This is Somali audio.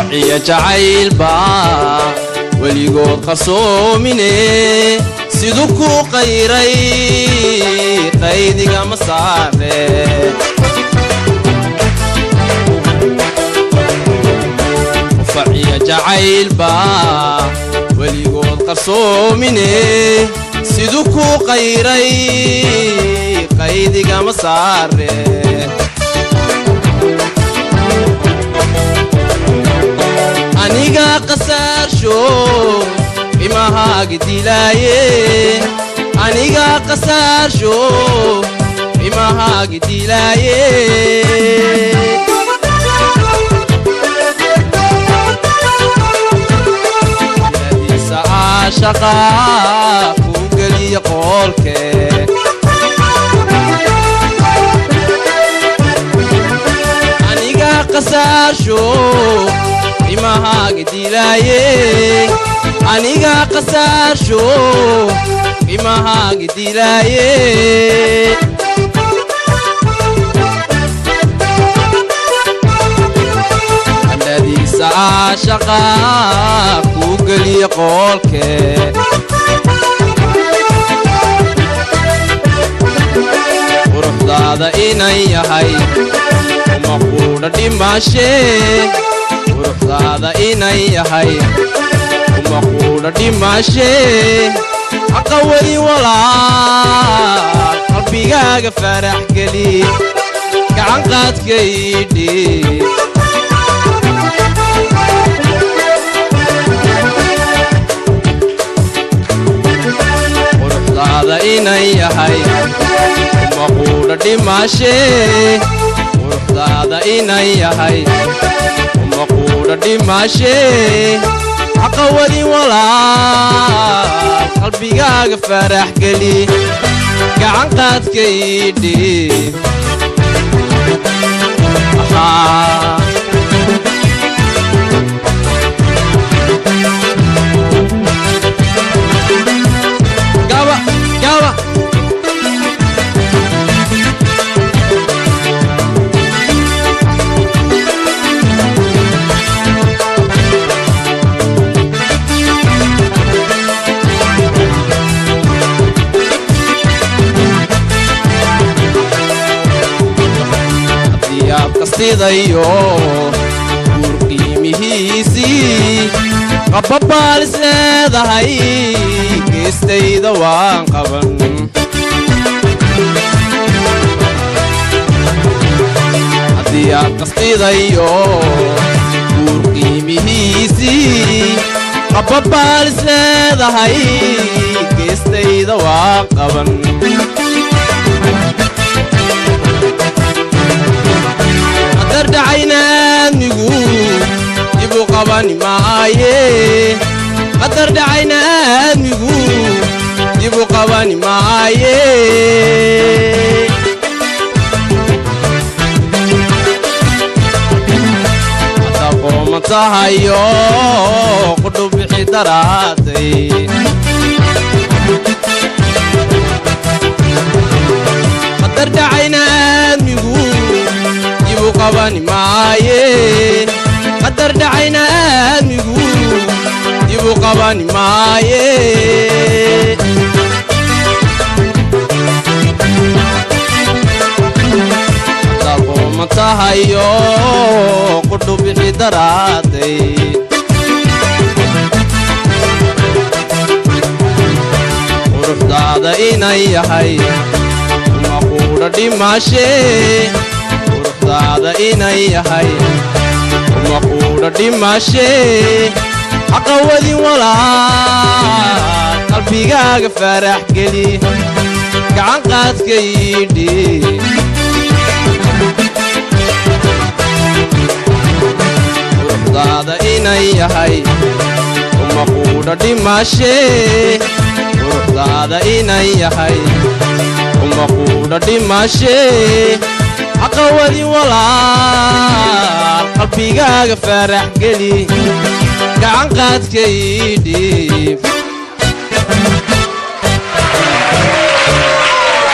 qufaciya jacaylba weligood qarsoomine siduu ku qayray qaydigama saare qufaciya jacaylba weligood qarsoomine siduu ku qayray qaydigama saare aniga qasaarsho imahaaga dilaaye aniga qasaarsho imahaaga dilaaye diladiisa caashaqa kuu geliya qoolke aniga qasaarsho imahaaga dilaaye aniga qasaarsho imahaaga dilaaye andhadiisa caashaqa kuu geliya qoolke quruxdaada inan yahay uma quudha dhimaashee quruxdaada inan yahay uma quudha dhimaashee haqa weli walaal qalbigaaga farax geli gacan qaadkaydhi quruxdaada inan yahay uma quudha dhimaashee quruxdaada inan yahay uma quudha dhimaashee haqa weli walaal qalbigaaga farax geli gacan qaadkaydhi gaba gaba diyaab kastidayo guur qiimihiisii qabbabaal is leedahay geestayda waan qaban diyaab kastidayo guur qiimihiisii qabbabaal is leedahay geestayda waan qaban qadardhacaynaadmigu dibu qabani maaye qadar dhacayna aadmigu dibu qabani maaye hadda qooma tahayo qudhu bixi daraatay qadar dhacayna aadmigu dibu qabani maaye qadar dhacayna aadmigu dibu qabani maaye daqooma tahayo qudhu bixi daraaday quruxdaada inan yahay uma quudha dhimaashee quruxdaada inan yahay uma quudha dhimaashee haqa wadin walaal qalbigaaga farax geli gacan qaadkaydhi quruxdaada inan yahay uma quudha dhimaashee quruxdaada inan yahay uma quudha dhimaashee haqa wadin walaal qalbigaaga farax geli gacan qaadkaydhiib